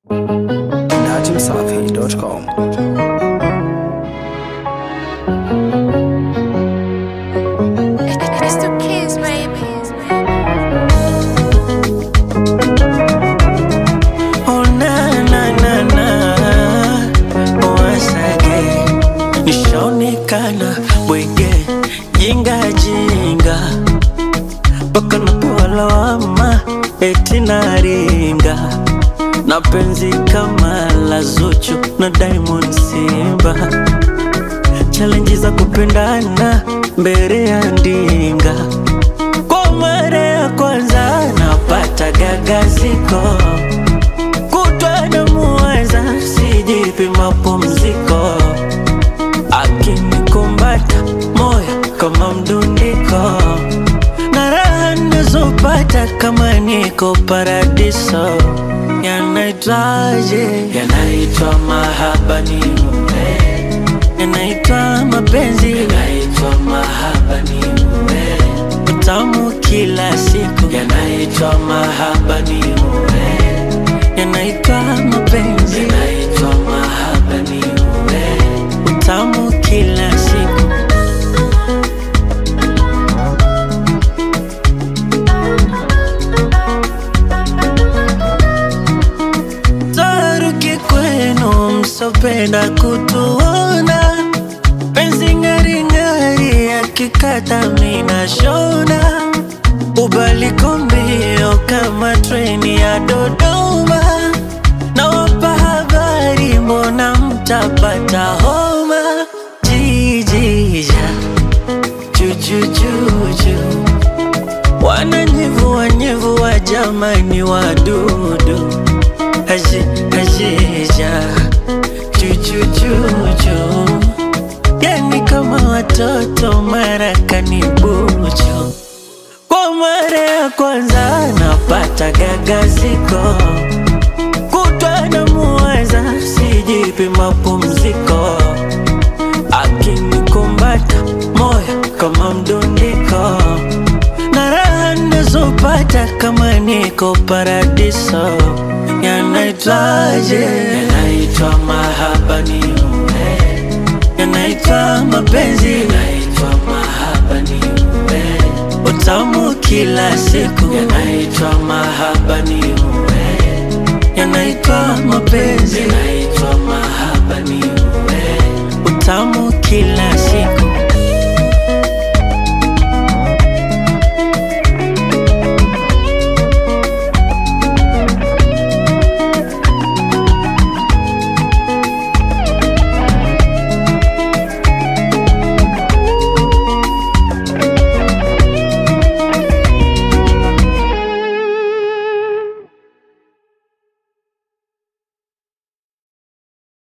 najimsafi.com. It's the kids, baby. Oh na na na na Once again Nishaonekana bwege Jinga jinga Mpaka napewa lawama Eti naringa Na penzi kama la Zuchu na Diamond Simba Challenge za kupendana mbele ya ndinga Kwa mara ya kwanza napata gagaziko kutwa na muwaza sijipi mapumziko akinikumbata moyo kama mdundiko na raha nazopata kama niko paradiso yanaitwaje yanaitwa mahaba ni mume yanaitwa mapenzi yanaitwa mahaba ni mume utamu kila siku yanaitwa mahaba ni mume yanaitwa mapenzi yanaitwa mahaba ni mume utamu kila siku taruki kwenu msopenda kutuona penzi ngaringari akikata mina shona ubaliko mbio kama treni ya Dodoma nawapa habari mbona mtapata homa jijija jujujuju wananyevua nyevua jamani wadudu aji ajija jujujuju yani kama watoto marakani buju kwa mara ya kwanza napata gagaziko kutwa na muwaza sijipi mapumziko akinikumbata moyo kama mdundiko na raha nazopata kama niko paradiso yanaitwaje yanaitwa mahaba ni mume yanaitwa mapenzi yanaitwa mahaba ni mume utamu kila siku yanaitwa mahaba ni mume yanaitwa mapenzi yanaitwa mahaba ni mume utamu kila siku